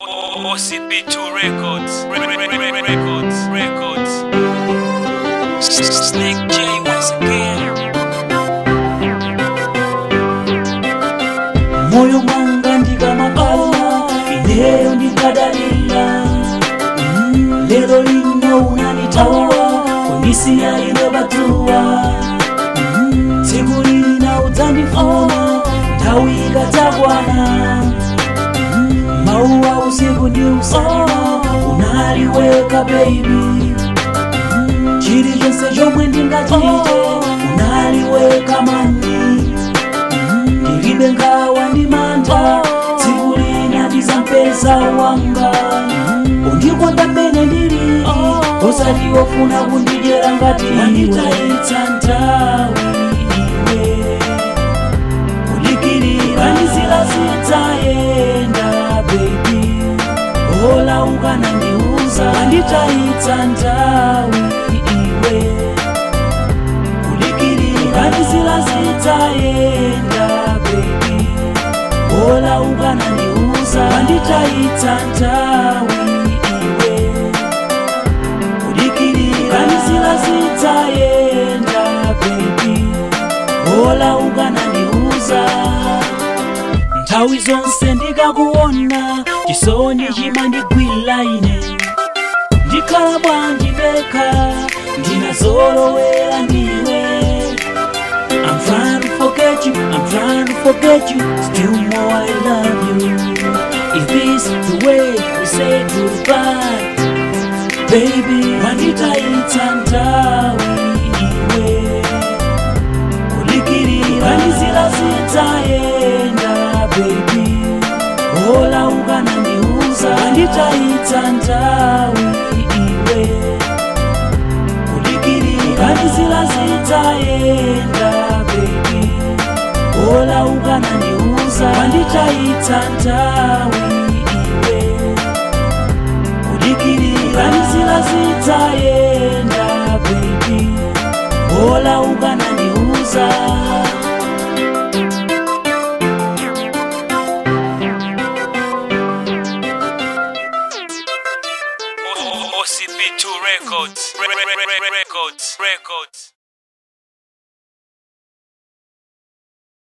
OCB2 Records. Re- re- re- re- Records. Records. Snake J once again. moyo mwanga ndikamakala ineyo ndikadalira Mm, lero lino unanditawa kundisiya ine patuwa Mm, tsiku lina udzandifuna nthawi ikadzakwana Mm, mauwa usiku ndi usana unaliweka baby Mm, chilichonse chomwe ndingachite unaliweka mani ndilibe ngawa ndi mantha tsiku lina ndizampeza wanga undikonda mmene ndili osati wofuna kundidyera ngati wanditayitsa nthawi iwe kulikirira ndizila zidzayenda bebi ola ukanandiuza wanditayitsa nthawi iwe kulikirira ndizila zidzayenda bebi ola ukanandiuza wanditayitsa nthawi iwe kulikirira ndizila zidzayenda bebi ola ukanandiuza nthawi zonse ndikakuona chisoni chimandigwira ine ndikhala bwanji ndekha ndinazolowera ndiwe I'm trying to forget you, I'm trying to forget you Still more I love you Is this the way we say goodbye? Baby, wanditayitsa nthawi iwe kulikirira ndizila zidzayenda baby ola ukanandiuza wanditayitsa nthawi iwe kulikirira ndizila zidzayenda baby ola ukanandiuza wanditayitsa nthawi iwe kulikirira ndizila zidzayenda baby ola ukanandiuza OCB2 Records. Re- re- re- re- Records. Records.